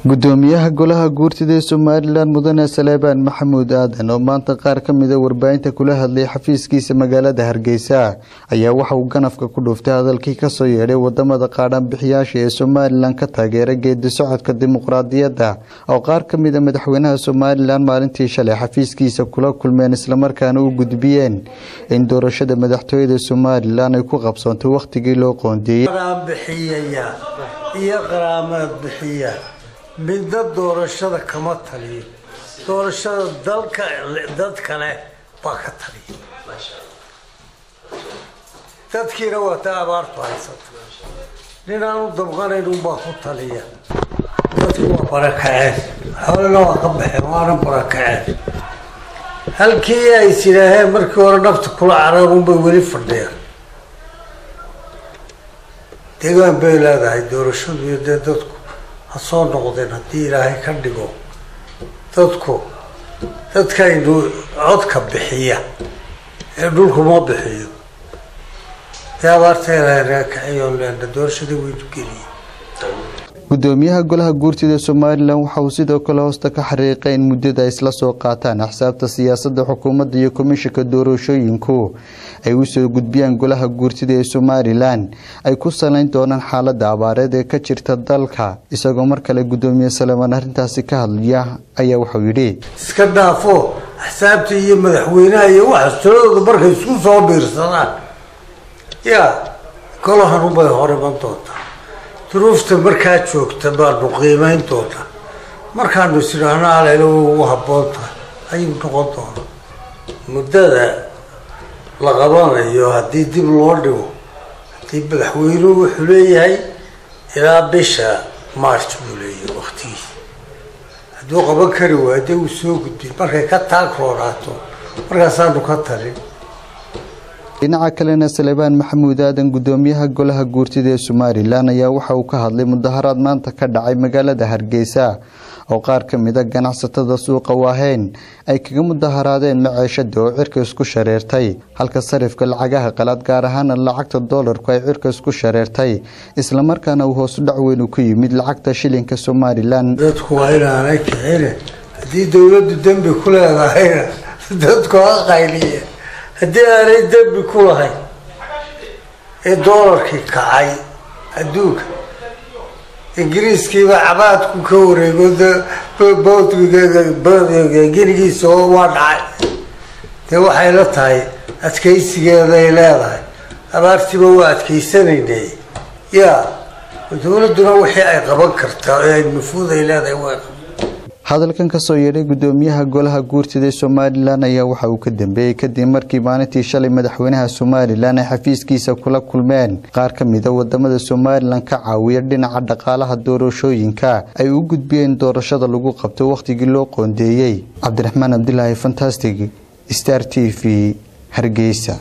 gudoomiyaha golaha guurtida ee somalilan mudane saleebaan maxamuud aadan oo maanta qaar ka mida warbaahinta kula hadlay xafiiskiisa magaalada hargeysa ayaa waxa uu ganafka ku dhuuftay hadalkii kasoo yeedhay wadamada qaadhaanbixiyaasha ee somalilan ka taageera geedi socodka dimuqraadiyadda oo qaar ka mida madaxweynaha somalilan maalintii shalay xafiiskiisa kula kulmeen islamarkaana u gudbiyeen in doorashada madaxtooyada somalilan ay ku qabsoontay wakhtigii loo qoondeeyey bixiyaya iyo qaraamaad bixiya midna doorashada kama taliyo doorashada dalka dadka leh baa ka taliya dadkiina waa ta abaartu haysata nin aan u dabqanayn unbaa ku taliya dadku waa barakaceen xoolana waa ka baxeen waana barakaceen halkii ay tidhaaheen markii hore nafta kula caraan unbay weli fadhiyaan deegaan bay leedahay doorashadu iyo dee dadku ha soo noqdeen haddii ilaahay ka dhigo dadku dadkaynu codka bixiya ee dhulku ma bixiyo dee abaarta ilaahay naga kaciyoon leena doorashadii waynu geliyey gudoomiyaha golaha guurtida somalilan waxa uu sidoo kale hoosta ka xariiqay in muddada ay isla soo qaataan axsaabta siyaasadda xukuumadda iyo komishanka doorashooyinku ay usoo gudbiyaan golaha guurtida ee somalilan ay ku salayn doonaan xaalada abaareed ee ka jirta dalka isagoo mar kale gudoomiye saleemaan arrintaasi ka hadlaya ayaa wuxuu yidhi iska dhaafo axsaabta iyo madaxweynaha iyo waxaas tiradooda markay isku soo biirsadaan yaa golahanunbay hor iman doontaa duruufta markaa joogta baanu qiimeyn doonaa markaanu isidhaahno alelo ugu habboon tahay ayuu noqon doonaa muddada la qabanayo haddii dib loo dhigo haddii madaxweynuhu wuxuu leeyahay ilaa bisha march buu leeyahay waktigiisa hadduu qaban kari waayo dee uu soo gudbin markay ka taagroonaato markaasaanu ka talin dhinaca kalena saleebaan maxamuud aadan gudoomiyaha golaha guurtida ee somalilan ayaa waxa uu ka hadlay mudaharaad maanta ka dhacay magaalada hargeysa oo qaar ka mida ganacsatada suuqa waaheen ay kaga mudaharaadeen maceeshada oo cirka isku shareertay halka sarifka lacagaha qalaad gaar ahaana lacagta doolarku ay cirka isku shareertay islamarkaana uu hoosu dhac weyn ku yimid lacagta shilinka somalilan dadku waa inaanay kicine haddii dowladdu dembi ku leedahayna dadku ha qayliye haddii aanay dembi ku lahayn ee doolarkii kacay adduunka ingiriiskiiba cabaadku ka wareego genigiisa oo waa dhacay dee waxay la tahay adkaysigeeday leedahay abaartiiba waa adkaysanaynay yaa dowladduna wixii ay qaban kartaa ee nufuud ay leedahay waa hadalkan kasoo yeedhay gudoomiyaha golaha guurtida ee somalilan ayaa waxa uu ka dambeeyey kadib markii maalintii shalay madaxweynaha somalilan ay xafiiskiisa kula kulmeen qaar ka mida wadamada somalilan ka caawiya dhinaca dhaqaalaha doorashooyinka ay u gudbiyeen doorashada lagu qabto wakhtigii loo qoondeeyey cabdiraxmaan cabdilaahi fantastic star t v hargeysa